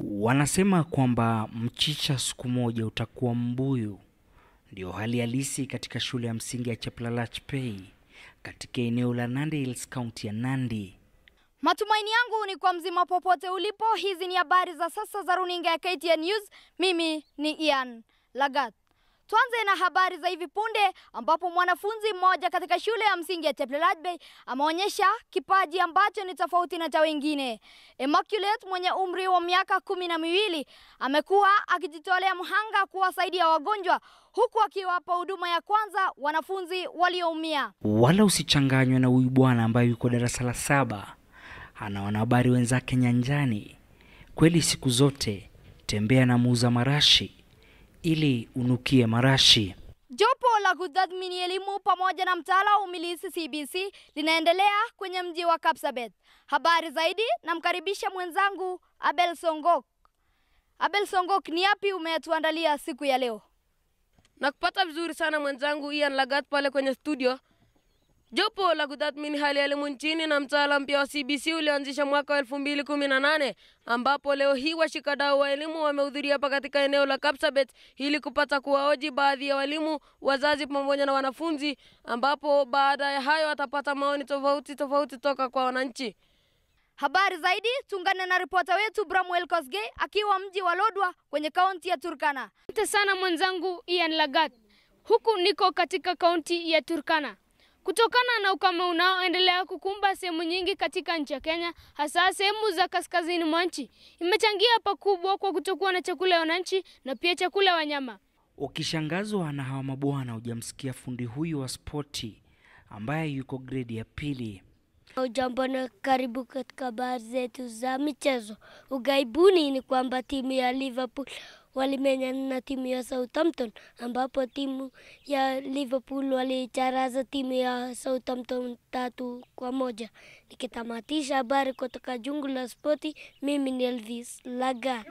Wanasema kwamba mchicha siku moja utakuwa mbuyu. Ndio hali halisi katika shule ya msingi ya Cheplalach Pei katika eneo la Nandi Hills, kaunti ya Nandi. Matumaini yangu ni kwa mzima popote ulipo. Hizi ni habari za sasa za runinga ya KTN News. Mimi ni Ian Lagat. Tuanze na habari za hivi punde ambapo mwanafunzi mmoja katika shule ya msingi ya Cheplalach Bay ameonyesha kipaji ambacho ni tofauti na cha wengine. Immaculate mwenye umri wa miaka kumi na miwili amekuwa akijitolea mhanga kuwasaidia wagonjwa huku akiwapa huduma ya kwanza wanafunzi walioumia. Wala usichanganywe na huyu bwana ambaye yuko darasa la saba, ana wanahabari wenzake nyanjani. Kweli siku zote tembea na muuza marashi ili unukie marashi. Jopo la kutathmini elimu pamoja na mtaala wa umilisi CBC linaendelea kwenye mji wa Kapsabet. Habari zaidi namkaribisha mwenzangu Abel Songok. Abel Songok, ni yapi umetuandalia siku ya leo? Nakupata vizuri sana mwenzangu Ian Lagat pale kwenye studio. Jopo la kutathmini hali ya elimu nchini na mtaala mpya wa CBC ulioanzisha mwaka wa elfu mbili kumi na nane ambapo leo hii washikadau wa elimu wamehudhuria hapa katika eneo la Kapsabet ili kupata kuwaoji baadhi ya walimu, wazazi pamoja na wanafunzi, ambapo baada ya hayo watapata maoni tofauti tofauti toka kwa wananchi. Habari zaidi tuungane na ripota wetu Bramwel Kosgei akiwa mji wa Lodwa kwenye kaunti ya Turkana. Asante sana mwenzangu Ian Lagat. Huku niko katika kaunti ya Turkana. Kutokana na ukame unaoendelea kukumba sehemu nyingi katika nchi ya Kenya, hasa sehemu za kaskazini mwa nchi, imechangia pakubwa kwa kutokuwa na chakula ya wananchi na pia chakula ya wanyama. Ukishangazwa na hawa mabwana, hujamsikia fundi huyu wa spoti ambaye yuko gredi ya pili. Ujambo na karibu katika habari zetu za michezo. Ugaibuni ni kwamba timu ya Liverpool walimenyana na timu ya Southampton, ambapo timu ya Liverpool walicharaza timu ya Southampton tatu kwa moja. Nikitamatisha habari kutoka jungu la spoti, mimi ni Elvis Lagat.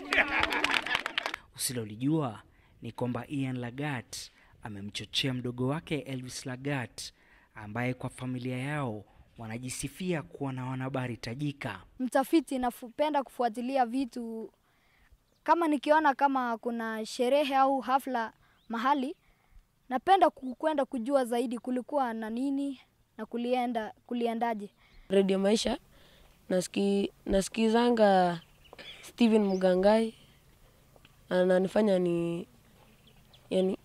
Usilolijua ni kwamba Ian Lagat amemchochea mdogo wake Elvis Lagat ambaye kwa familia yao wanajisifia kuwa na wanahabari tajika. Mtafiti, napenda kufuatilia vitu kama nikiona kama kuna sherehe au hafla mahali, napenda kwenda kujua zaidi kulikuwa na nini na kulienda kuliendaje. Radio Maisha nasiki, nasikizanga Steven Mugangai ananifanya ni yani,